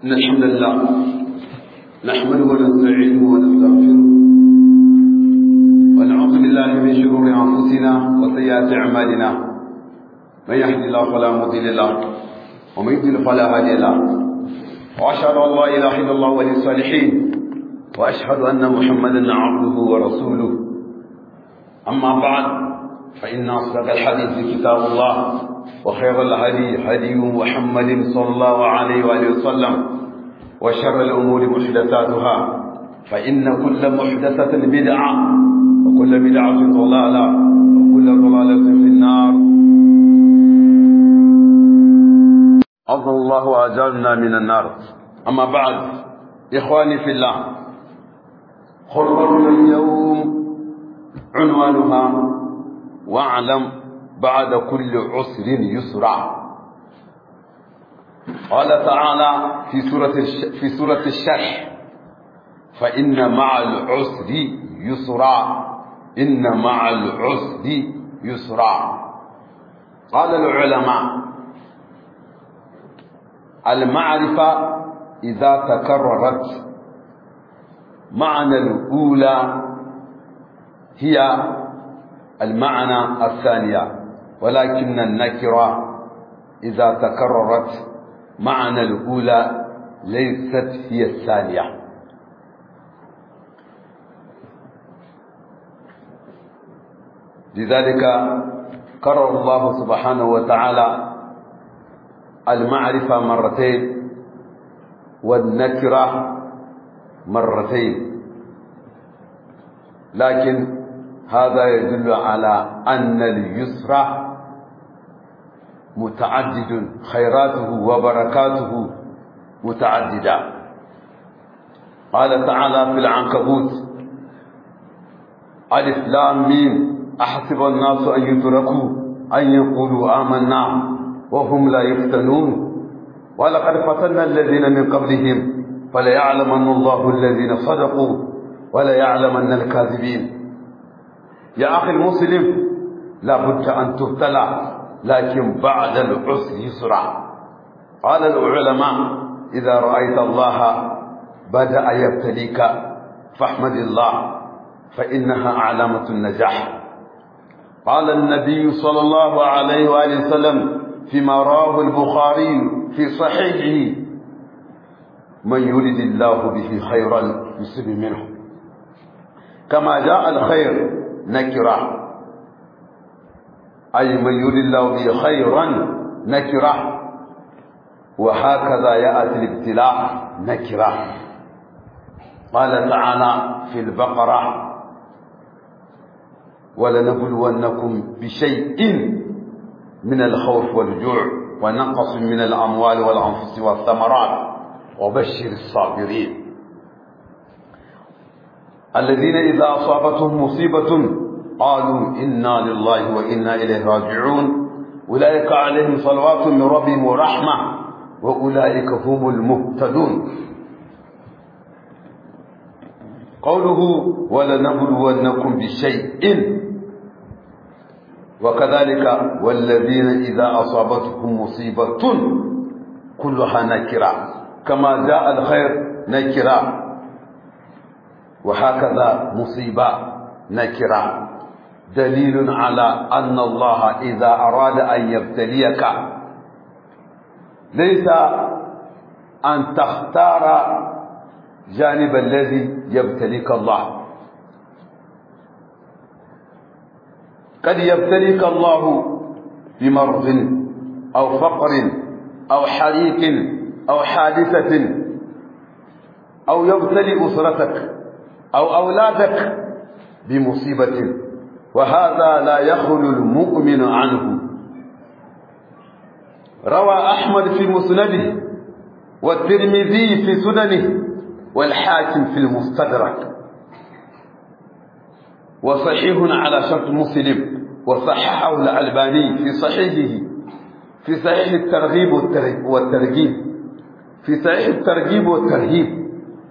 إن الحمد لله نحمده ونستعينه ونستغفره ونعوذ بالله من شرور أنفسنا وسيئات أعمالنا من يهد الله فلا مضل له ومن يضلل فلا هادي له وأشهد أن لا إله إلا الله ولي الصالحين وأشهد أن محمدا عبده ورسوله أما بعد فإن أصدق الحديث كتاب الله وخير الهدي هدي محمد صلى الله عليه وآله وسلم وشر الأمور محدثاتها فإن كل محدثة بدعة وكل بدعة ضلالة وكل ضلالة في النار أفضل الله وأجرنا من النار أما بعد إخواني في الله خطبة اليوم عنوانها واعلم بعد كل عسر يسرا قال تعالى في سورة في سورة الشرح فإن مع العسر يسرا إن مع العسر يسرا قال العلماء المعرفة إذا تكررت معنى الأولى هي المعنى الثانية ولكن النكرة إذا تكررت معنى الأولى ليست هي الثانية لذلك كرر الله سبحانه وتعالى المعرفة مرتين والنكرة مرتين لكن هذا يدل على أن اليسر متعدد خيراته وبركاته متعددة قال تعالى في العنكبوت ألف لام ميم أحسب الناس أن يتركوا أن يقولوا آمنا وهم لا يفتنون ولقد فتنا الذين من قبلهم فليعلمن الله الذين صدقوا وليعلمن الكاذبين يا أخي المسلم لابد أن تبتلى لكن بعد العسر يسرع قال العلماء إذا رأيت الله بدأ يبتليك فاحمد الله فإنها علامة النجاح قال النبي صلى الله عليه وآله وسلم فيما رواه البخاري في صحيحه من يريد الله به خيرا يصب منه كما جاء الخير نكرة أي من يريد الله به خيرا نكرة وهكذا يأتي الابتلاء نكرة قال تعالى في البقرة ولنبلونكم بشيء من الخوف والجوع ونقص من الأموال والأنفس والثمرات وبشر الصابرين الذين إذا أصابتهم مصيبة قالوا إنا لله وإنا إليه راجعون أولئك عليهم صلوات من ربهم ورحمة وأولئك هم المهتدون قوله ولنبلونكم بشيء وكذلك والذين إذا أصابتهم مصيبة كلها نكرة كما جاء الخير نكرة وهكذا مصيبة نكرة دليل على أن الله إذا أراد أن يبتليك ليس أن تختار جانب الذي يبتليك الله قد يبتليك الله بمرض أو فقر أو حريق أو حادثة أو يبتلي أسرتك أو أولادك بمصيبة وهذا لا يخلو المؤمن عنه روى أحمد في مسنده والترمذي في سننه والحاكم في المستدرك وصحيح على شرط مسلم وصححه الألباني في صحيحه في صحيح الترغيب والترغيب في صحيح الترغيب والترهيب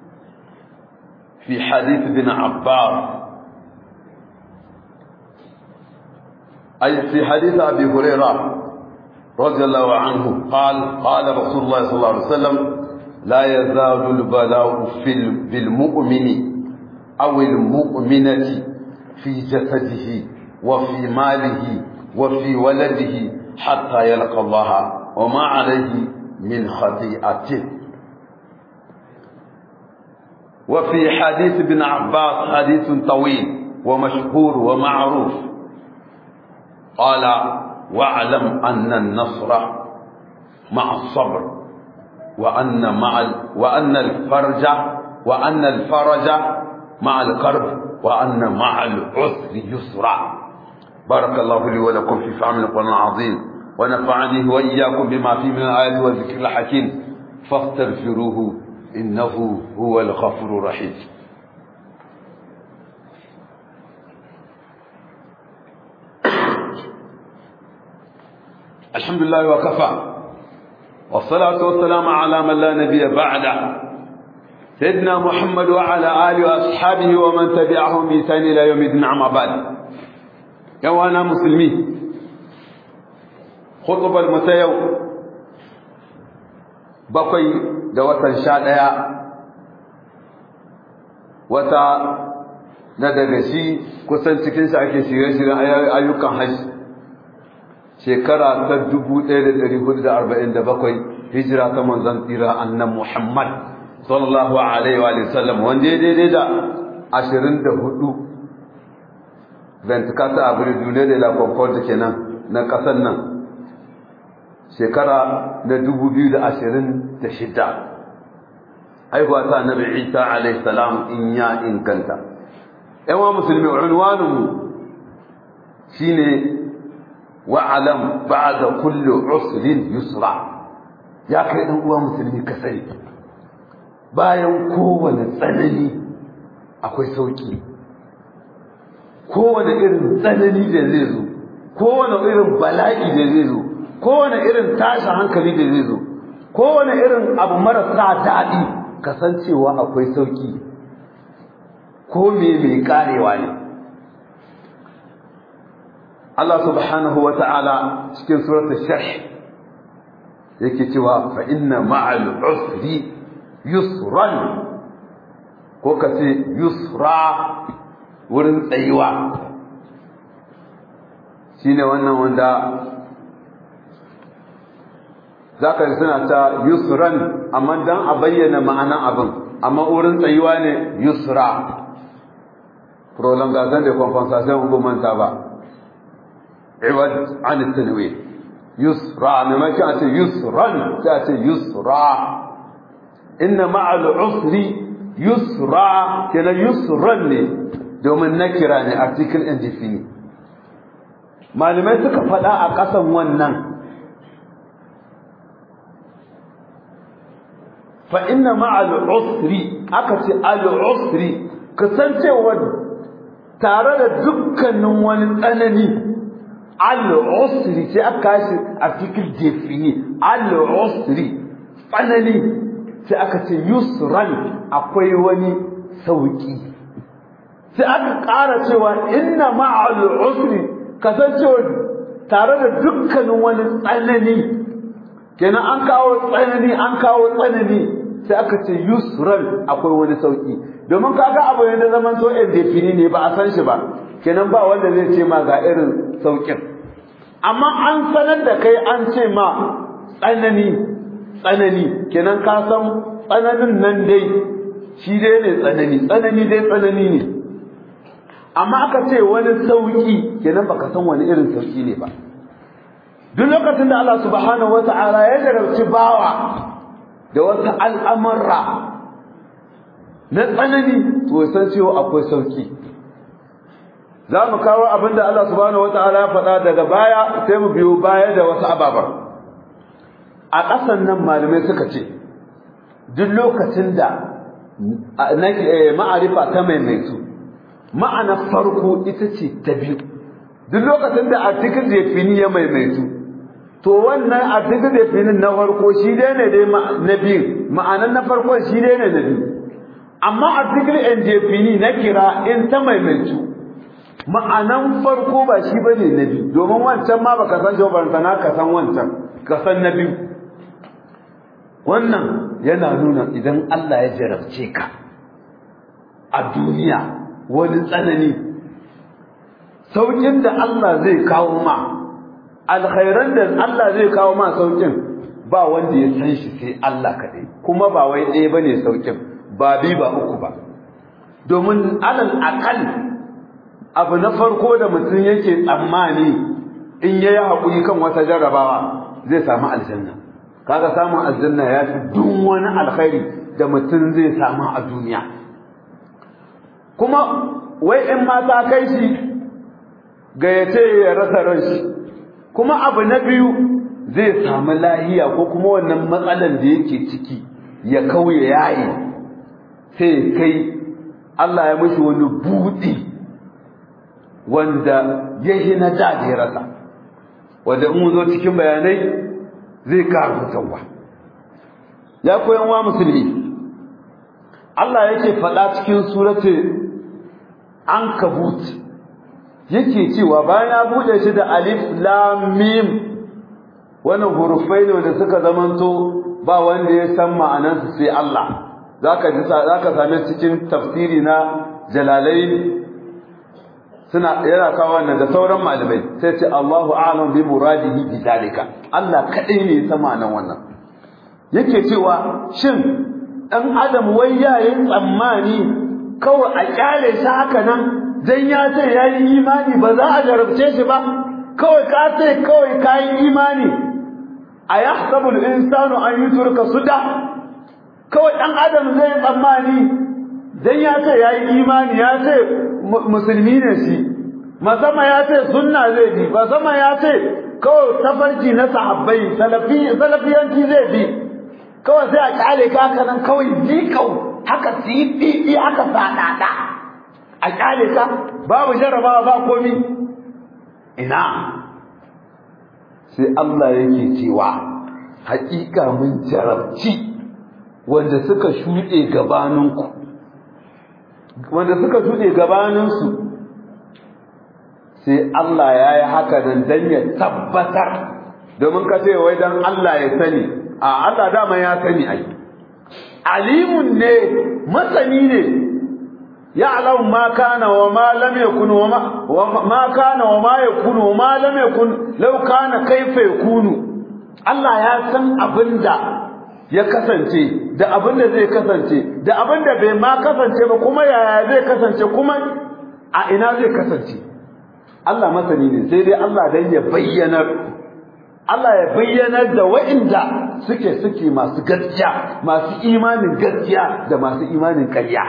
في حديث ابن عباس أي في حديث أبي هريرة رضي الله عنه قال قال رسول الله صلى الله عليه وسلم لا يزال البلاء في بالمؤمن أو المؤمنة في جسده وفي ماله وفي ولده حتى يلقى الله وما عليه من خطيئته وفي حديث ابن عباس حديث طويل ومشهور ومعروف قال واعلم أن النصر مع الصبر وأن مع ال... وأن الفرج وأن الفرج مع الكرب وأن مع العسر يسرا بارك الله لي ولكم في فهم القرآن العظيم ونفعني وإياكم بما فيه من الآيات والذكر الحكيم فاستغفروه إنه هو الغفور الرحيم الحمد لله وكفى والصلاة والسلام على من لا نبي بعده سيدنا محمد وعلى آله وأصحابه ومن تبعهم بإحسان إلى يوم الدين أما بعد يوانا مسلمي خطب المتيو بقي دوة شادية wata na daga shi kusan cikinsa ake shirye-shiryen ayyukan hajji shekara ta 1447 hijira ta manzon tsira annan Muhammad sallallahu alaihi wa sallam wanda ya daidai da 24 ventikata abril duniya da la concord kenan na kasar nan shekara na 2026 haihuwa ta annabi Isa alaihi salam in ya inganta yawa musulmi unwanin shine wa'alam ba'da kulli usrin yusra ya kai dan uwa musulmi ka sani bayan kowane tsanani akwai sauki kowane irin tsanani da zai zo kowane irin bala'i da zai zo kowane irin tashin hankali da zai zo kowane irin abu marasa daɗi kasancewa akwai sauki ko me mai karewa ne Allah subhanahu wa ta'ala cikin suratul sharh yake cewa fa inna ma'al usri yusran ko kace yusra wurin tsayuwa shine wannan wanda zaka ji suna ta yusran amma dan a bayyana ma'anan abin amma wurin tsayuwa ne yusra prolongation de compensation ko manta ba عوض عن التنوين يسرى ما كانت يسرا كانت يسرى إن مع العسر يسرى كان يسرا دوم النكرة article indefinite malamai suka faɗa a ƙasan wannan fa inna ma'al usri aka ce al usri kasancewa tare da dukkanin wani tsanani al-usri sai aka shi article defini al-usri tsanani sai aka ce yusran akwai wani sauki sai aka ƙara cewa inna ma'al usri kasancewa tare da dukkanin wani tsanani kenan an kawo tsanani an kawo tsanani sai aka ce yusran akwai wani sauki domin kaga abu ne da zaman so defini ne ba a san shi ba kenan ba wanda zai ce ma ga irin saukin amma an sanar da kai an ce ma tsanani tsanani kenan ka san tsananin nan dai shi dai ne tsanani tsanani dai tsanani ne amma aka ce wani sauki kenan baka san wani irin sauki ne ba duk lokacin da Allah subhanahu wata'ala ya jarabci bawa da wasu al'amurra na tsanani to san cewa akwai sauki za mu kawo abin da Allah subhanahu wata'ala ya faɗa daga baya sai mu biyo baya da wasu ababar a ƙasan nan malamai suka ce duk lokacin da ma'arifa ta maimaitu ma'ana farko ita ce ta biyu duk lokacin da article defini ya maimaitu to wannan article definin na farko shi dai ne dai na biyu ma'anan na farko shi dai ne na biyu amma article indefini na kira in ta maimaitu ma'anan farko ba shi bane na biyu domin wancan ma baka san shi ba na ka san wancan ka san na biyu wannan yana nuna idan Allah ya jarabce ka a duniya wani tsanani saukin da Allah zai kawo ma alkhairan da Allah zai kawo ma saukin ba wanda ya san shi sai Allah kaɗai kuma ba wai ɗaya ba ne saukin ba bi ba uku ba domin alal akal abu na farko da mutum yake tsammani in ya yi haƙuri kan wata jarrabawa zai samu aljanna kaga samun aljanna ya fi duk wani alkhairi da mutum zai samu a duniya kuma wai in mata kai shi gayyace ya rasa ran shi kuma abu na biyu zai samu lahiya ko kuma wannan matsalan da yake ciki ya kauye yayi sai kai Allah ya mishi wani buɗi wanda ya yi na da ya rasa wanda in zo cikin bayanai zai karu tsawa ya koyan wa musulmi Allah yake faɗa cikin suratul ankabut yake cewa bayan ya bude shi da alif lam mim wannan hurufai ne wanda suka zamanto ba wanda ya san ma'anansu sai Allah zaka ji zaka same cikin tafsiri na jalalain suna yana kawo wannan da sauran malamai sai ce Allahu a'lam bi muradihi bi zalika Allah kadai ne ya san ma'anan wannan yake cewa shin dan adam wai yayin tsammani kawai a kyale shi haka nan dan ya ce yayi imani ba za a jarabce shi ba kawai ka ce kawai kayi imani ayahsabu al-insanu an yutruka suda kawai dan adam zai tsammani dan ya ce yayi imani ya ce musulmi ne shi masama ya ce sunna zai bi masama ya ce kawai tafarki na sahabbai salafi salafiyanci zai bi kawai sai a kyale ka haka nan kawai jikau haka titi haka sadada a kyale ka babu jarabawa ba komi ina sai Allah yake cewa haƙiƙa mun jarabci wanda suka shuɗe gabaninku wanda suka shuɗe gabaninsu sai Allah ya yi haka nan don ya tabbatar domin ka ce wai don Allah ya sani a Allah dama ya sani ai alimun ne masani ne ya'lamu ma kana wa ma lam yakun wa ma kana wa ma yakun wa ma lam yakun law kana kaifa yakunu Allah ya san abinda ya kasance da abinda zai kasance da abinda bai ma kasance ba kuma yaya zai kasance kuma a ina zai kasance Allah masani ne sai dai Allah dan ya bayyanar Allah ya bayyanar da wa'inda suke suke masu gaskiya masu imanin gaskiya da masu imanin ƙarya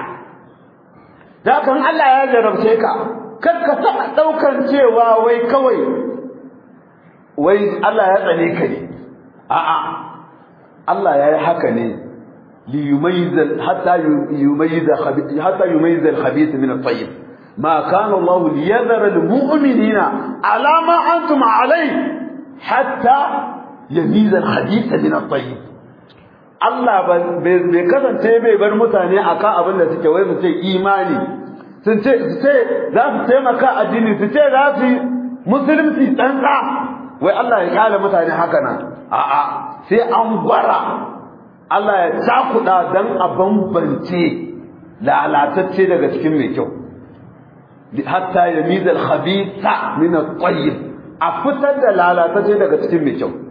da kan Allah ya jarabce ka kar ka taɓa ɗaukan cewa wai kawai wai Allah ya tsane ka ne a'a Allah ya yi haka ne ليميز حتى يميز حتى يميز الخبيث من الطيب ما كان الله ليذر المؤمنين على ما أنتم عليه حتى يميز الخبيث من الطيب Allah bai kasance bai bar mutane akan abin da suke wai su ce imani sun ce su ce za su taimaka addini su ce za su musulunci tsantsa wai Allah ya kala mutane haka nan a'a sai an gwara Allah ya cakuɗa don a bambance lalatacce daga cikin mai kyau hatta ya mizal khabitha min at-tayyib a fitar da lalatacce daga cikin mai kyau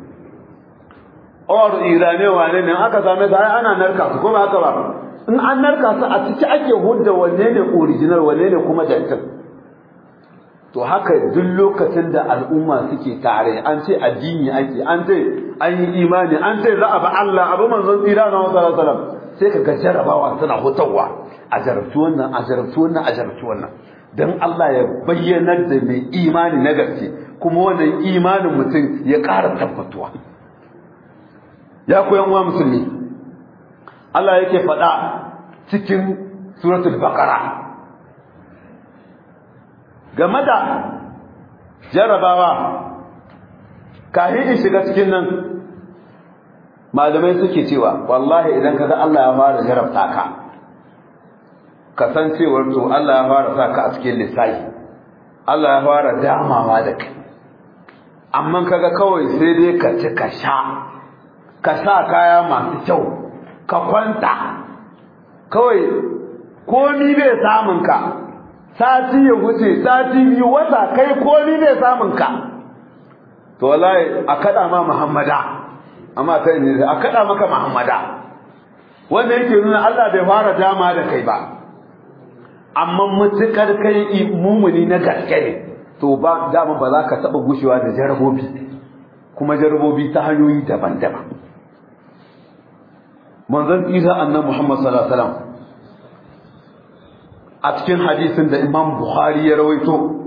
or irane wane ne aka same su ai ana narka su kuma haka ba in an narka su a ciki ake hudda wanne ne original wanne ne kuma jantin to haka duk lokacin da al'umma suke tare an ce addini ake an ce an yi imani an ce za a ba Allah abu manzon tsira na wasu sallam sai ka ga jarabawa suna hutawa a jarabtu wannan a jarabtu wannan a jarabtu wannan dan Allah ya bayyanar da mai imani na gaske kuma wannan imanin mutum ya ƙara tabbatuwa ya koyan uwa musulmi Allah yake faɗa cikin suratul baqara game da jarabawa kafin in shiga cikin nan malamai suke cewa wallahi idan kaga Allah ya fara jarabta ka kasancewar to Allah ya fara sa ka a cikin lissafi Allah ya fara damawa da kai amma kaga kawai sai dai ka ci ka sha ka sa kaya masu kyau ka kwanta kawai komi bai samun ka sati ya wuce sati biyu wata kai komi bai samun ka to wallahi a kada ma muhammada amma kai ne a kada maka muhammada wanda yake nuna Allah bai fara dama da kai ba amma mutukar kai mumuni na gaske ne to ba dama ba za ka taba gushewa da jarabobi kuma jarabobi ta hanyoyi daban-daban manzon Isa annabi Muhammad sallallahu alaihi wasallam a cikin hadisin da Imam Bukhari ya rawaito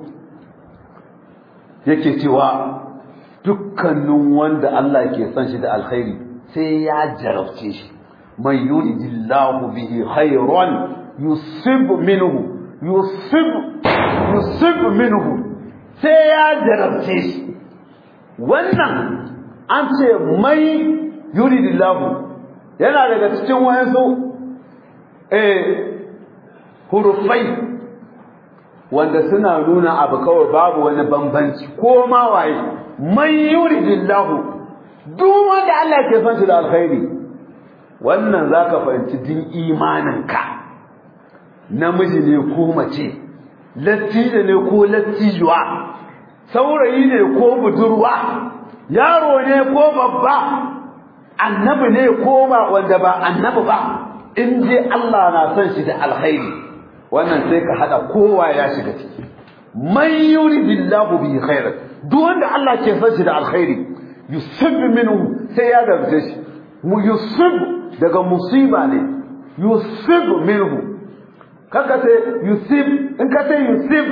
yake cewa dukkanin wanda Allah ke son shi da alkhairi sai ya jarabce shi man yuridillahu bihi khairan yusib minhu yusib yusib minhu sai ya jarabce shi wannan an ce mai yuridillahu yana daga cikin wayansu eh hurufai wanda suna nuna abu kawai babu wani bambanci ko ma waye man yuridillahu duk wanda Allah ke son shi da alkhairi wannan zaka fahimci din imaninka namiji ne ko mace lattijo ne ko lattijuwa saurayi ne ko budurwa yaro ne ko babba annabi ne ko ba wanda ba annabi ba in je Allah na son shi da alkhairi wannan sai ka hada kowa ya shiga ciki man yuridillahu bi khair duk wanda Allah ke son shi da alkhairi yusib minhu sai ya gamce shi mu yusib daga musiba ne yusib minhu kaka ce yusib in ka ce yusib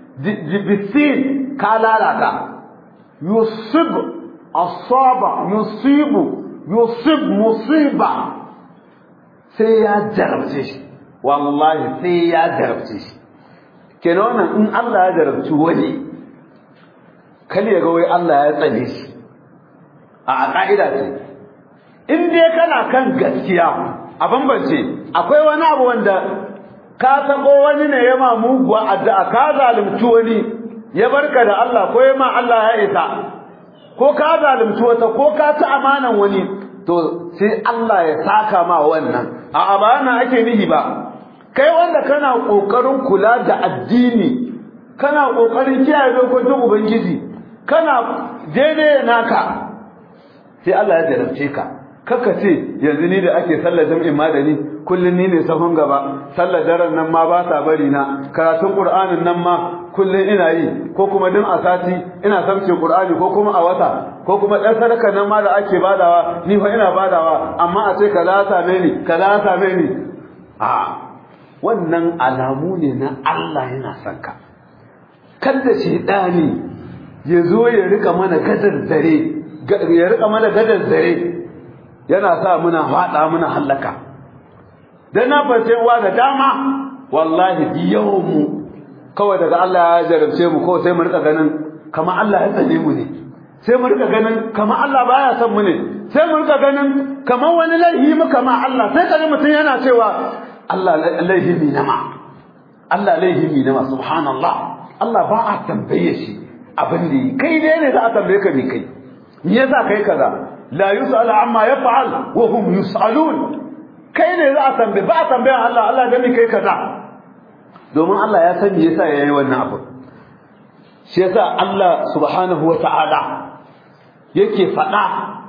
bisin ka lalata yusib asaba yusibu yusib musiba sai ya jarabce shi wallahi sai ya jarabce shi kenan wannan in Allah ya jarabci wani kal ya ga wai Allah ya tsane shi a ka'ida ce in dai kana kan gaskiya a bambance akwai wani abu wanda ka tabo wani ne ya ma muguwa addu'a ka zalunci wani ya barka da Allah ko ya ma Allah ya isa ko ka zalunci wata ko ka ci amanan wani to sai Allah ya saka ma wannan a abana ake nihi ba kai wanda kana kokarin kula da addini kana kokarin kiyaye dokokin ubangiji kana daidai naka sai Allah ya jarabce ka kaka ce yanzu ni da ake sallar jam'in madani kullun ni ne sahun gaba sallar daren nan ma ba sa bari na karatun qur'anin nan ma kullun ina yi ko kuma din a sati ina samce qur'ani ko kuma a wata ko kuma dan sadaka nan ma da ake badawa ni fa ina badawa amma a ce kaza same ni kaza same ni a wannan alamu ne na Allah yana son ka kada shedani ya zo ya rika mana gadar dare ya rika mana gadar dare yana sa muna fada muna hallaka dan na bace wa da dama wallahi yawan mu kawai daga Allah ya jarabce mu ko sai mu rika ganin kamar Allah ya tsane mu ne sai mu rika ganin kamar Allah baya son mu ne sai mu rika ganin kamar wani laihi mu kama Allah sai kaji mutum yana cewa Allah laihi mi nama Allah laihi mi nama subhanallah Allah ba a tambaye shi abin da kai dai ne za a tambaye ka me kai me yasa kai kaza la yus'al amma yaf'al wa hum yus'alun kai ne za a tambaye ba a tambayan Allah Allah da me kai kaza domin Allah ya san me yasa yayi wannan abu shi yasa Allah subhanahu wata'ala yake faɗa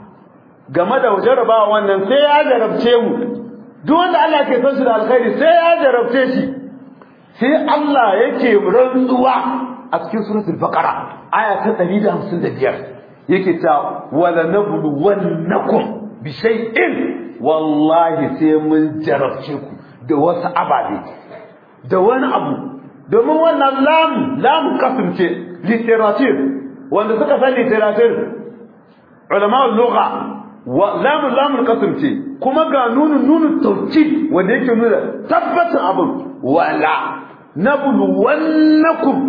game da jarabawa wannan sai ya jarabce mu duk wanda Allah ke son shi da alkhairi sai ya jarabce shi sai Allah yake rantsuwa a cikin suratul baqara aya ta 155 yake ta wala nablu wannakum bi shay'in wallahi sai mun jarabce ku da wasu ababe da wani abu domin wannan lam lam kasance literature wanda suka san literature ulama lugha wa lam lam kasance kuma ga nunun nunun tawkid wanda yake nuna tabbatin abin wala nablu wannakum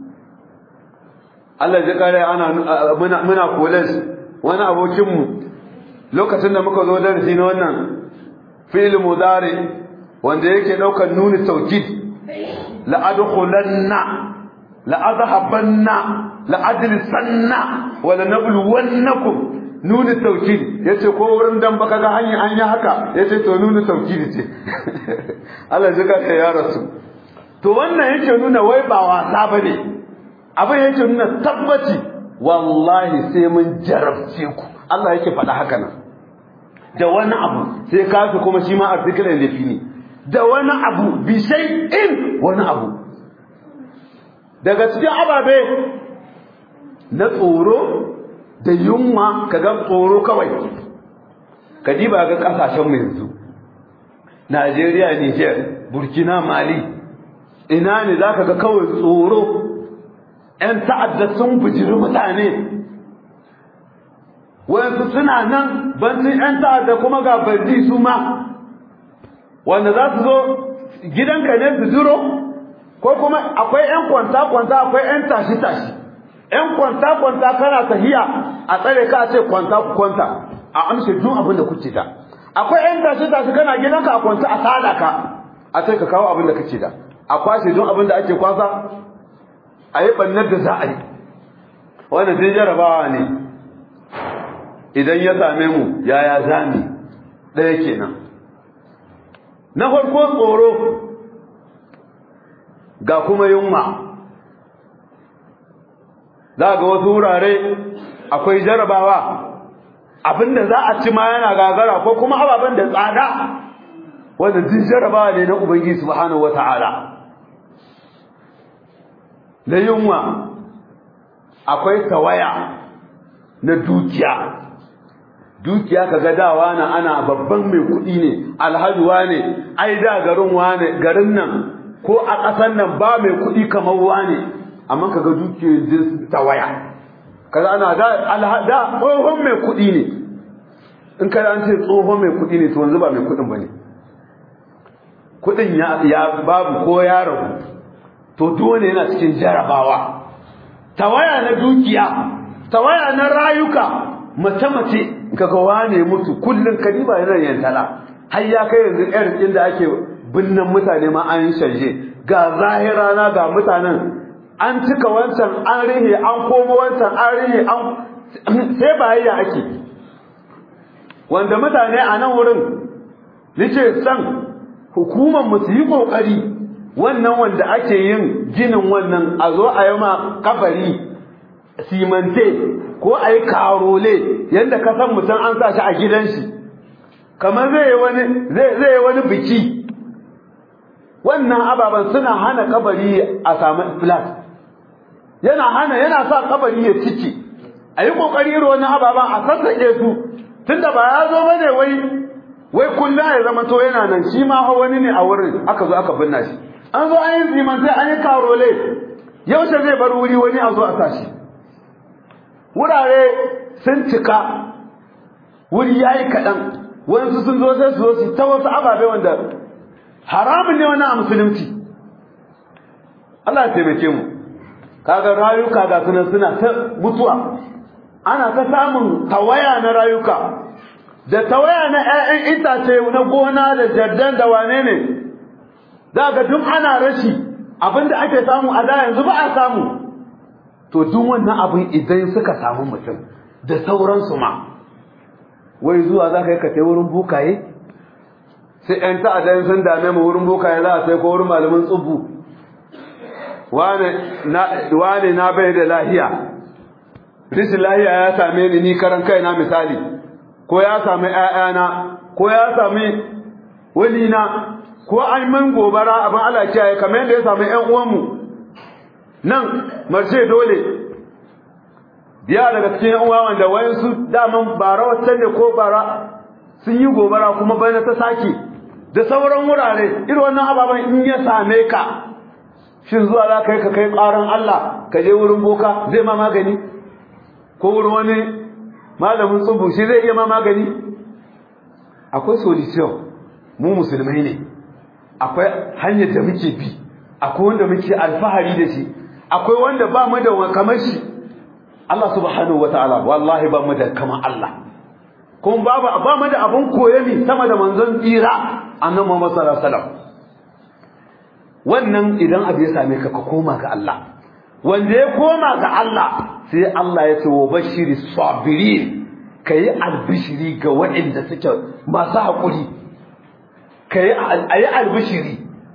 Allah ya kare ana muna muna college wani abokin mu lokacin da muka zo darasi na wannan fi'il mudari wanda yake daukar nuni tawkid la adkhulanna la adhabanna la adlisanna wa la nabluwannakum nuni taukidi ya ce ko wurin dan baka ga hanyar an yi haka ya ce to nuni taukidi ce Allah ji ka ya rasu to wannan yake nuna wai ba wasa ba ne abin yake nuna tabbaci wallahi sai mun jarabce ku Allah yake faɗa haka nan da wani abu sai kafi kuma shi ma article da fini da wani abu bi in wani abu daga cikin ababe na tsoro da yunwa kaga tsoro kawai ka diba ga kasashen mu yanzu Najeriya Niger Burkina Mali ina ne zaka ga kawai tsoro ƴan ta'adda sun bujiri mutane wayansu suna nan bancin ƴan ta'adda kuma ga bardi su ma wanda za su zo gidanka ne su jiro ko kuma akwai ƴan kwanta-kwanta akwai ƴan tashi-tashi ƴan kwanta-kwanta kana tahiya a tsare ka ce kwanta ku kwanta a amshe duk abin da kuke da akwai ƴan tashi-tashi kana gidanka a kwanta a sada ka a ce ka kawo abin da kake da a kwashe duk abin da ake kwasa a yi ɓannar da za a yi wannan zai jarabawa ne idan ya same mu yaya zami ɗaya kenan na farko tsoro ga kuma yunwa za ga wasu wurare akwai jarabawa abinda za a ci ma yana gagara ko kuma ababen da tsada wanda duk jarabawa ne na ubangiji subhanahu wata'ala na yunwa akwai tawaya na dukiya dukiya kaga dawa na ana babban mai kuɗi ne alhaji wane ai da garin wane garin nan ko a ƙasar nan ba mai kuɗi kamar wane amma kaga dukiyar jin tawaya kaza ana da da tsohon mai kuɗi ne in kada an ce tsohon mai kuɗi ne to yanzu ba mai kuɗin bane kuɗin ya ya babu ko ya rabu to dole yana cikin jarabawa tawaya na dukiya tawaya na rayuka mace mace kaga wane mutu kullun kadiba yana yantala har ya kai yanzu irin da ake binnan mutane ma an shanje ga zahira na ga mutanen an cika wancan an rihe an komo wancan an rihe an sai bayayya ake wanda mutane a nan wurin nace san hukumar mu su yi kokari wannan wanda ake yin ginin wannan a zo a yi ma kabari simante ko a yi karole yadda ka san mutum an sa shi a gidan shi kamar zai yi wani zai yi wani biki wannan ababen suna hana kabari a samu flat yana hana yana sa kabari ya ciki a yi kokari irin wannan ababen a sassaƙe su tunda ba ya zo bane wai wai kullum ya zama to yana nan shi ma wani ne a wurin aka zo aka binna shi an zo an yi simante an yi karole yaushe zai bar wuri wani a zo a sa shi wurare sun cika wuri ya yi kaɗan wasu sun zo sai su zo su ta wasu ababe wanda haramun ne wani a musulunci Allah ya taimake mu kaga rayuka ga sunan suna ta mutuwa ana ta samun tawaya na rayuka da tawaya na 'ya'yan itace na gona da jaddan da wane ne za ga duk ana rashi abinda ake samu a da yanzu ba a samu to duk wannan abin idan suka samu mutum da sauransu ma wai zuwa za ka yi ka sai wurin bukaye sai ‘yan ta'adayen sun dame mu wurin bukaye za a sai ko wurin malamin tsubu wane na bai da lahiya rishin lahiya ya same ni ni karan kaina misali ko ya sami ‘ya'yana ko ya sami walina ko an man gobara abin Allah kiyaye kamar yadda ya sami ‘yan uwanmu nan marshe dole biya daga cikin yan uwa wanda wayansu daman bara wata ne ko bara sun yi gobara kuma bana ta sake da sauran wurare irin wannan ababen in ya same ka shin zuwa za ka yi ka kai ƙaran Allah ka je wurin boka zai ma magani ko wurin wani malamin tsubu shi zai iya ma magani akwai solution mu musulmai ne akwai hanyar da muke bi akwai wanda muke alfahari da shi akwai wanda ba mu da kamar shi Allah subhanahu wataala wallahi ba mu da kamar Allah kuma babu ba mu da abun koyami sama da manzon tsira annabi Muhammad sallallahu alaihi wasallam wannan idan abu ya same ka ka koma ga Allah wanda ya koma ga Allah sai Allah ya ce wa bashiri sabirin ka yi albishiri ga waɗanda suke masu haƙuri ka yi albishiri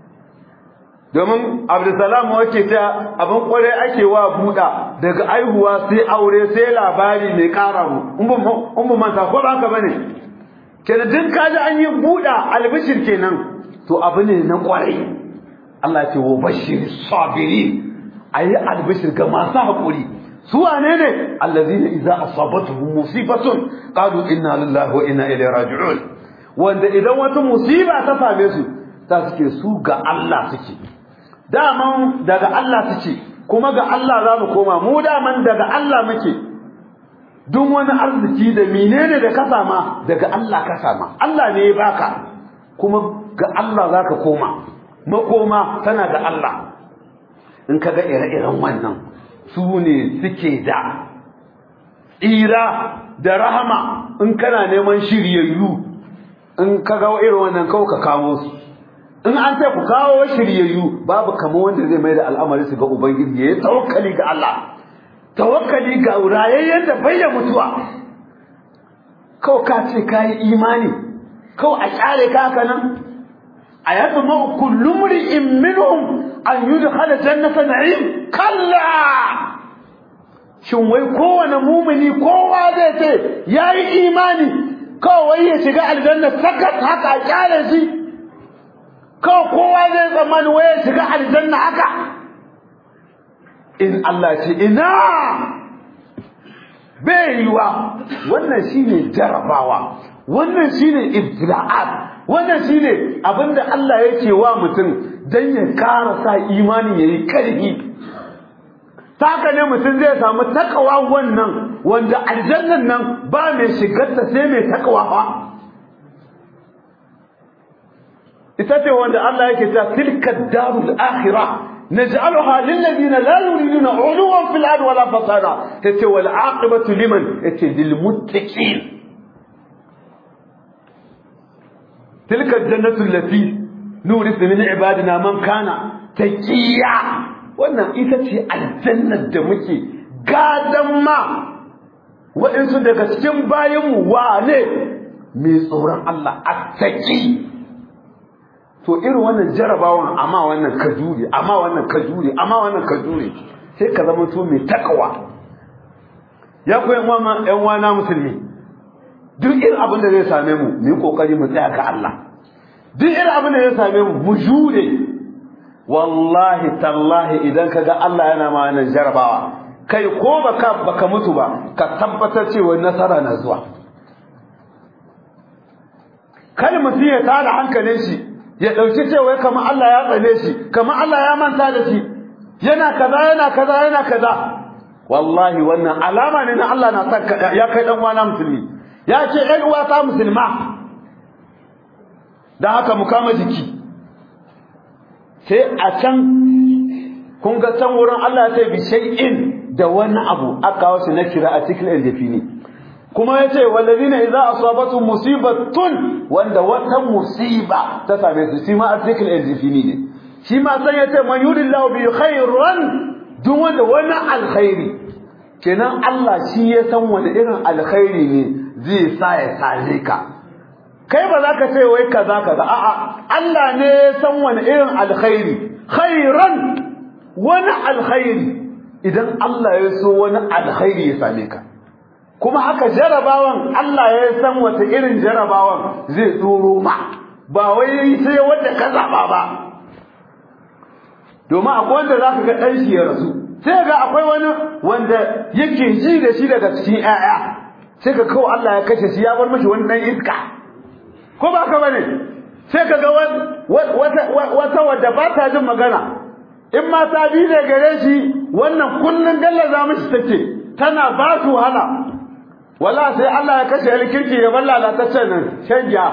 domin abdulsalam wace ta abin kwarai ake wa buɗa daga aihuwa sai aure sai labari mai ƙara mu in bu manta ko ba ka bane kenan duk kaji an yi buɗa albishir kenan to abu ne na kwarai Allah ce wa bashir sabiri ayi albishir ga masu haƙuri su wane ne allazina idza asabatuhum musibatun qalu inna lillahi wa inna ilaihi raji'un wanda idan wata musiba ta same su ta suke su ga Allah suke daman daga Allah suke kuma ga Allah za mu koma mu daman daga Allah muke duk wani arziki da menene da ka sama daga Allah ka sama Allah ne ya baka kuma ga Allah za ka koma makoma tana ga Allah in ka ga ire-iren wannan su ne suke da tsira da rahama in kana neman shiryayyu in ka ga irin wannan kawo ka kamo su in an ce ku kawo shiryayyu babu kamar wanda zai mai da al'amari su ga ubangiji ya yi tawakkali ga Allah tawakkali ga rayayyen da bai da mutuwa kawai ka ce ka yi imani kawai a kyale ka haka nan a yadda ma kullum ri'in minhum an yudkhala jannata na'im kalla shin wai kowane mumini kowa zai ce yayi imani kawai ya shiga aljanna sakat haka a kyale shi kawai kowa zai tsammani wai ya shiga aljanna haka in Allah ce ina bai yiwa wannan shine jarabawa wannan shine ibtila'at wannan shine abinda Allah yake wa mutum dan ya ƙara sa imani yayi karfi saka ne mutum zai samu takawa wannan wanda aljannan nan ba mai shigar ta sai mai takawa fa ita ce wanda Allah yake ta tilka darul akhirah نجعلها للذين لا يريدون علوا في الارض ولا فسادا تتي والعاقبه لمن تتي للمتقين تلك الجنه التي نورث من عبادنا من كان تقيا wannan ita ce aljannar da muke gadan ma waɗansu daga cikin bayanmu wane mai tsoron Allah attaki to irin wannan jarabawan amma wannan ka jure amma wannan ka jure amma wannan ka jure sai ka zama to mai takawa ya koyi yan yan wana musulmi duk irin abin da zai same mu mu yi kokari mu tsaya ga Allah duk irin abin da zai same mu mu jure wallahi tallahi idan kaga Allah yana ma wannan jarabawa kai ko baka baka mutu ba ka tabbatar cewa nasara na zuwa kada mutum ya tada hankalin shi ya ɗauki cewa kamar Allah ya tsane shi kamar Allah ya manta da shi yana kaza yana kaza yana kaza wallahi wannan alama ne na Allah na san ya kai dan uwana musulmi ya ce ɗan uwa ta musulma dan haka mu kama jiki sai a can kun ga can wurin Allah ya ce bi shay'in da wani abu aka wasu na kira a cikin aljafini kuma ya ce wallazina idza asabatu musibatun wanda wata musiba ta same su shi ma article aljafini ne shi ma san ya ce man yuridillahu bi khairan duk wanda wani alkhairi kenan Allah shi ya san wani irin alkhairi ne zai sa ya sare ka kai ba za ka ce wai kaza kaza a'a Allah ne ya san wani irin alkhairi khairan wani alkhairi idan Allah ya so wani alkhairi ya same ka kuma haka jarabawan Allah ya san wata irin jarabawan zai tsoro ma ba wai sai wanda ka zaba ba domin akwai wanda zaka ga dan shi ya rasu sai ga akwai wani wanda yake ji da shi daga cikin ƴaƴa sai ka kawo Allah ya kashe shi ya bar mishi wani dan iska ko ba ka bane sai ka ga wata wata wadda ba ta jin magana in ma ta bi ne gare shi wannan kullun gallaza mishi take tana ba su wahala wala sai Allah ya kashe alkirki ya balla lalataccen nan shanja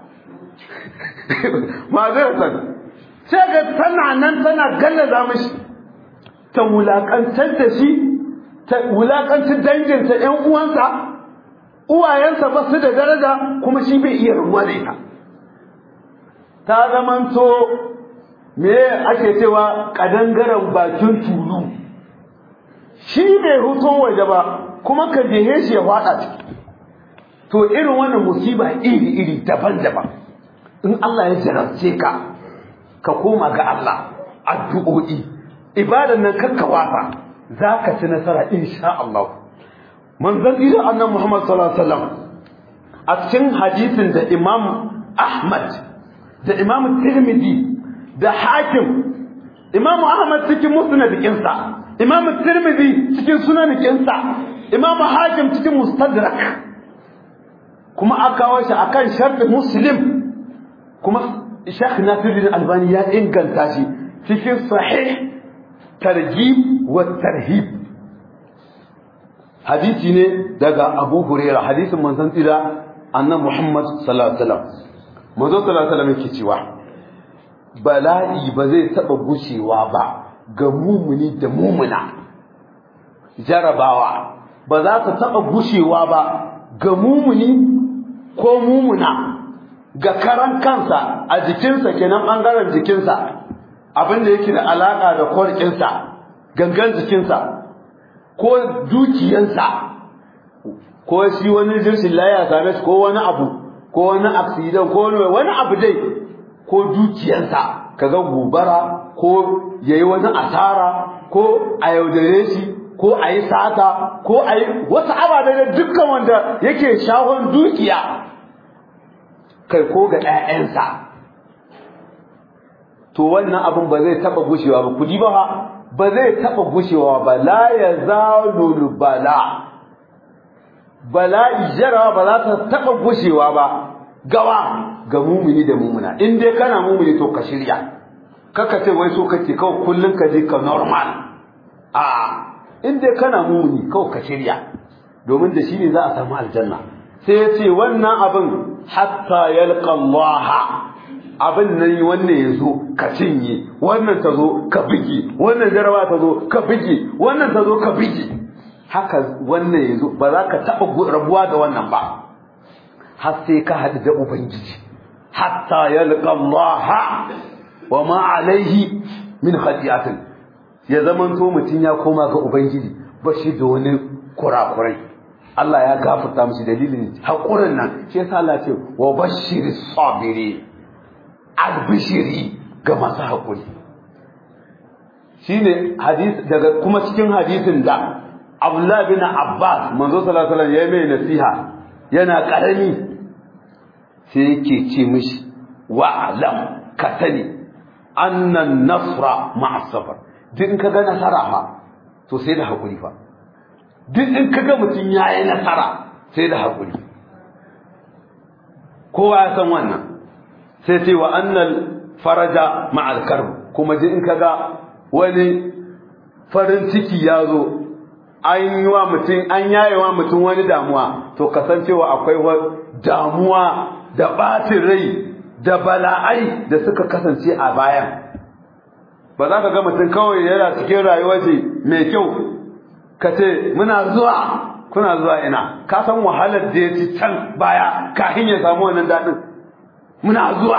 ma zai san sai ga tana nan tana gallaza mishi ta wulakantar da shi ta wulakantar danginsa ƴan uwansa uwayensa ba su da daraja kuma shi bai iya ruwa da ita ta zamanto me ake cewa kadangaren bakin tulu shi bai huto waje ba kuma ka jehe shi ya fada ciki to irin wannan musiba iri-iri daban-daban in Allah ya jarabce ka ka koma ga Allah addu'o'i ibadan nan kakka wasa za ka ci nasara insha Allah manzon ila annan Muhammad sallallahu alaihi wasallam a cikin hadisin da Imam Ahmad da Imam Tirmidhi da Hakim Imam Ahmad cikin musnadikinsa Imam Tirmidhi cikin sunanikinsa Imam Hakim cikin mustadrak kuma aka kawo shi akan sharɗin Muslim kuma Sheikh Nasiruddin Albani ya inganta shi cikin sahih targhib wa tarhib hadisi ne daga Abu Hurairah hadisin manzon tsira annabi Muhammad sallallahu alaihi wasallam manzon sallallahu alaihi wasallam yake cewa bala'i ba zai taba gushewa ba ga mumuni da mumuna jarabawa ba za ta taba gushewa ba ga mumuni ko mumuna ga karan kansa a jikinsa kenan bangaren jikinsa abin da yake da alaka da kwarkinsa gangan jikinsa ko dukiyansa ko shi wani jirshin laya same shi ko wani abu ko wani accident ko wani wani abu dai ko dukiyansa kaga gobara ko yayi wani asara ko a yaudare shi ko a yi sata ko a yi wasu ababe da dukkan wanda yake shahon dukiya kai ko ga ‘ya'yansa to wannan abin ba zai taɓa gushewa ba kudi ba ba zai taɓa gushewa ba la ya zalulu bala bala'i jarawa ba za ta taɓa gushewa ba gawa ga mumuni da mumuna in dai kana mumuni to ka shirya kaka ce wai so kake kawai kullum ka je ka normal a in dai kana mumuni kawai ka shirya domin da shi ne za a samu aljanna sai ya ce wannan abin hatta yalqa Allah abin nan wannan ya zo ka cinye wannan ta zo ka bige wannan jarawa ta zo ka bige wannan ta zo ka bige haka wannan ya zo ba za ka taɓa rabuwa da wannan ba har sai ka haɗu da ubangiji hatta yalqa Allah wa ma alaihi min khati'atin ya zamanto mutum ya koma ga ubangiji ba shi da wani kurakurai Allah ya gafarta mishi dalilin haƙurin nan shi yasa Allah ce wa bashiri sabiri albishiri ga masu haƙuri shine hadis daga kuma cikin hadisin da Abdullah bin Abbas manzo sallallahu alaihi wasallam ya mai nasiha yana karami sai yake ce mishi wa alam ka sani annan nasra ma'a safar duk in ka ga nasara fa to sai da haƙuri fa duk in kaga mutum ya yi nasara sai da haƙuri kowa ya san wannan sai ce wa annal faraja ma'al karb kuma duk in kaga wani farin ciki ya zo an yi wa mutum an yaye wa mutum wani damuwa to kasancewa akwai damuwa da ɓatin rai da bala'ai da suka kasance a bayan ba za ka ga mutum kawai yana cikin rayuwar ce mai kyau ka ce muna zuwa kuna zuwa ina ka san wahalar da ya ci can baya kafin ya samu wannan daɗin muna zuwa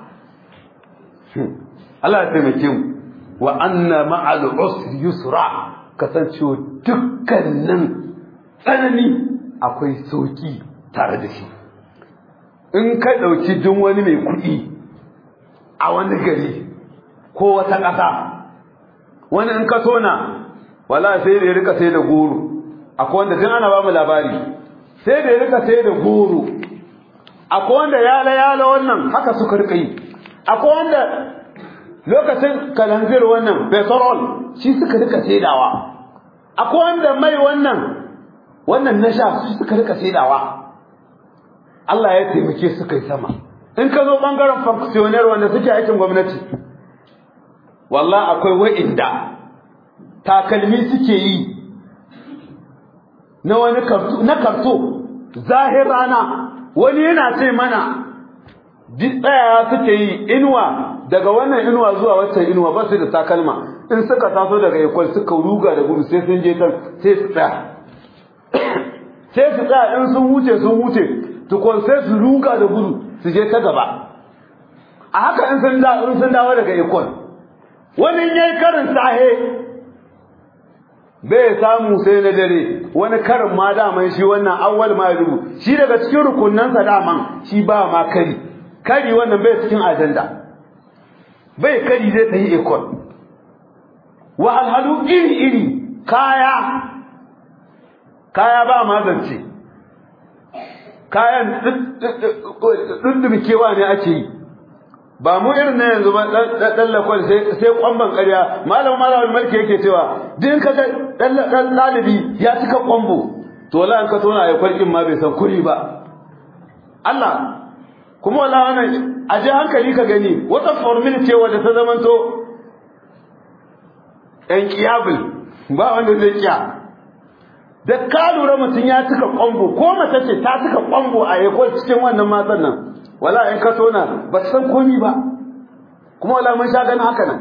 Allah ya taimake mu wa anna ma'al usri yusra kasancewa dukkanin tsanani akwai sauki tare da shi in ka ɗauki duk wani mai kuɗi a wani gari ko wata ƙasa wani in ka tona wala sai da ya rika sai da goro akwai wanda tun ana ba mu labari sai da ya rika sai da goro akwai wanda yala yala wannan haka suka rika yi akwai wanda lokacin kalanzir wannan petrol shi suka rika saidawa akwai wanda mai wannan wannan na sha su suka rika saidawa Allah ya taimake su kai sama in ka zo bangaren functionary wanda suke aikin gwamnati wallahi akwai wa'inda takalmi suke yi na wani karto na karto zahir rana wani yana ce mana tsaya suke yi inuwa daga wannan inuwa zuwa waccan inuwa ba su da takalma in suka taso daga ikwal suka ruga da gudu sai sun je can sai su tsaya sai su tsaya in sun wuce sun wuce tukun sai su ruga da gudu su je ta gaba a haka in sun dawo daga ikwal wani yayi karin sahe bai samu sai na dare wani karin ma daman shi wannan awwal ma rubu shi daga cikin rukunansa daman shi ba ma kari kari wannan bai cikin ajanda bai kari zai ta yi ekol wahalhalu iri iri kaya kaya ba ma zance kayan ɗundumkewa ne ake yi ba mu irin na yanzu ba ɗan lakwal sai kwamban ƙarya malam malam mulki yake cewa din ka ga ɗan ɗalibi ya cika kwambo to wala an ka tona ya kwalkin ma bai san kuri ba Allah kuma wala wannan a je hankali ka gani wata formula ce wadda ta zamanto ɗan kiyabil ba wanda zai kiya da ka lura mutum ya cika kwambo ko mace ce ta cika kwambo a yakon cikin wannan matan nan wala in ka tona ba san komi ba kuma wala mun sha ganin haka nan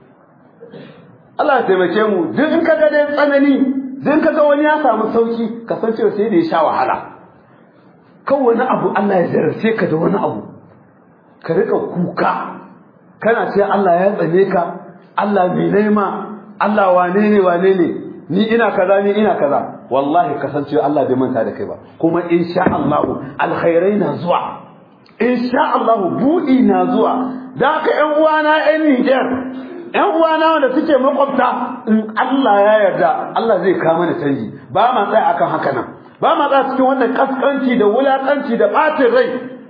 Allah ya taimake mu duk in ka ga dai tsanani duk ka ga wani ya samu sauki ka san cewa sai da ya sha wahala kan wani abu Allah ya zarce ka da wani abu ka rika kuka kana ce Allah ya tsane ka Allah mai nema Allah wane ne wane ne ni ina kaza ni ina kaza wallahi kasancewa Allah bai manta da kai ba kuma insha Allah alkhairai na zuwa insha Allah buɗi na zuwa da haka ƴan uwana ƴan Niger ƴan uwana wanda suke makwabta in Allah ya yarda Allah zai kawo mana canji ba ma tsaya akan haka nan ba ma tsaya cikin wannan kaskanci da wulakanci da ɓatin rai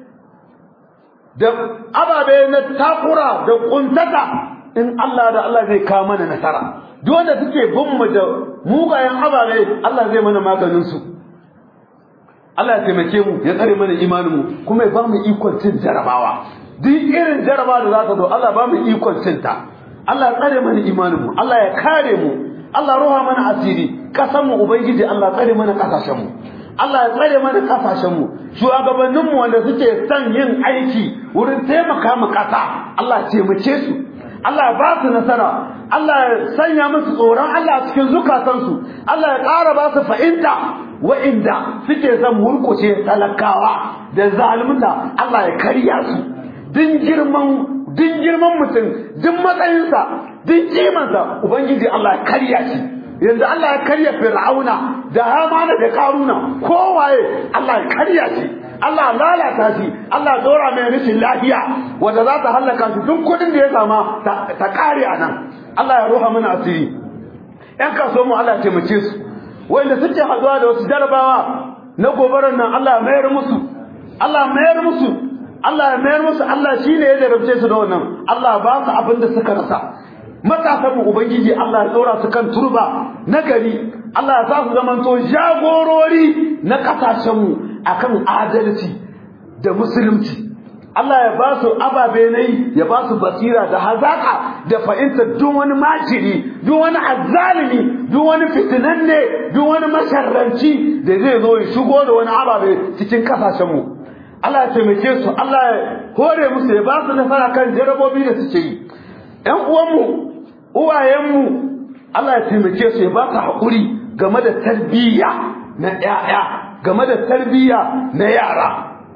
da ababe na takura da kuntata in Allah da Allah zai kawo mana nasara duk wanda suke bin mu da mugayen ababe Allah zai mana maganin su Allah ya taimake mu ya tsare mana imanin mu kuma ya ba mu ikon cin jarabawa duk irin jarabawa da za ta zo Allah ba mu ikon cin ta Allah ya tsare mana imanin mu Allah ya kare mu Allah ruha mana asiri kasan mu ubangiji Allah tsare mana kasashen mu Allah ya tsare mana kasashen mu shugabannin mu wanda suke son yin aiki wurin taimaka mu kasa Allah ya taimake su Allah ya ba su nasara Allah ya sanya musu tsoron Allah cikin zukatansu Allah ya ƙara ba su fahimta wa'inda suke son murkushe talakawa da zalunta Allah ya karya su din girman din girman mutum din matsayinsa din kimansa ubangiji Allah ya karya shi yanzu Allah ya karya fir'auna da hamana da karuna kowaye Allah ya karya shi Allah lalata shi Allah dora mai rashin lafiya wanda za ta halaka shi duk kudin da ya sama ta kare a nan Allah ya roha mana asiri ƴan kaso mu Allah ya taimake su wanda suke haduwa da wasu jarabawa na gobarar nan Allah ya mayar musu Allah ya mayar musu Allah ya mayar musu Allah shine ya jarabce su da wannan Allah ba su abin da suka rasa matasan mu ubangiji Allah ya tsora su kan turba na gari Allah ya sa su zamanto jagorori na kasashen mu akan adalci da musulunci Allah ya ba su ababe nai ya ba su basira da hazaka da fahimtar duk wani makiri duk wani azzalimi duk wani fitinanne duk wani masharranci da zai zo ya shigo da wani ababe cikin kasashen mu Allah ya taimake su Allah ya hore musu ya ba su nasara kan jarabobi da suke yi ƴan uwanmu uwayenmu Allah ya taimake su ya ba su haƙuri game da tarbiyya na ƴaƴa game da tarbiyya na yara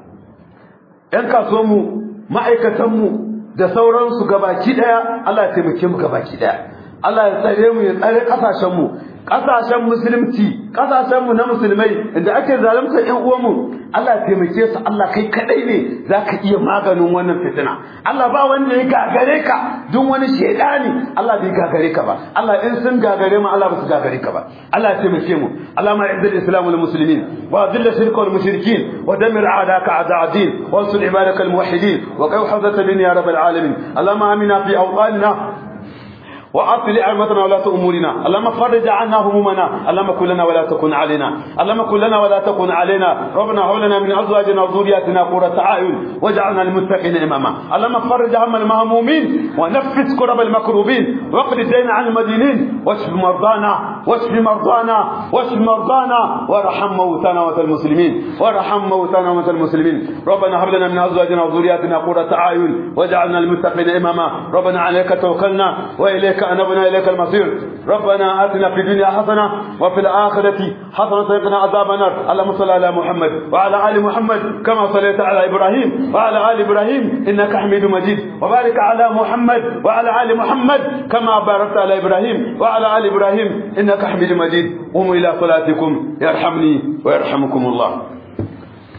‘yan kasuwanmu ma'aikatanmu da sauransu gabaki ɗaya Allah ya taimake mu gabaki ɗaya Allah ya tsare mu ya tsare ƙasashenmu ƙasashen musulunci ƙasashenmu na musulmai inda ake zalunta ƴan uwanmu Allah ya taimake su Allah kai kaɗai ne za ka iya maganin wannan fitina Allah ba wanda ya gagare ka duk wani shaidani Allah bai gagare ka ba Allah in sun gagare mu Allah ba su gagare ka ba Allah ya taimake mu Allah ma izzil islam wal muslimin wa dhill shirka wal mushrikin wa damir a'daka a'da' din wa ansur ibadaka al muwahhidin wa qaw hawzata bin ya rabbal alamin Allahumma amina fi awqanina وأصل أئمتنا ولاة أمورنا اللهم فرج عنا همومنا اللهم كن لنا ولا تكن علينا اللهم كن لنا ولا تكن علينا ربنا هب لنا من أزواجنا وذرياتنا قرة أعين واجعلنا للمتقين إماما اللهم فرج هم المهمومين ونفس كرب المكروبين واقض الدين عن المدينين واشف مرضانا واشف مرضانا واشف مرضانا وارحم موتانا وموتى المسلمين وارحم موتانا وموتى المسلمين ربنا هب لنا من أزواجنا وذرياتنا قرة أعين واجعلنا للمتقين إماما ربنا عليك توكلنا وإليك إليك أنبنا إليك المصير ربنا آتنا في الدنيا حسنة وفي الآخرة حسنة وقنا عذاب النار اللهم صل على محمد وعلى آل محمد كما صليت على إبراهيم وعلى آل إبراهيم إنك حميد مجيد وبارك على محمد وعلى آل محمد كما باركت على إبراهيم وعلى آل إبراهيم إنك إنك حميد مجيد قوموا إلى صلاتكم يرحمني ويرحمكم الله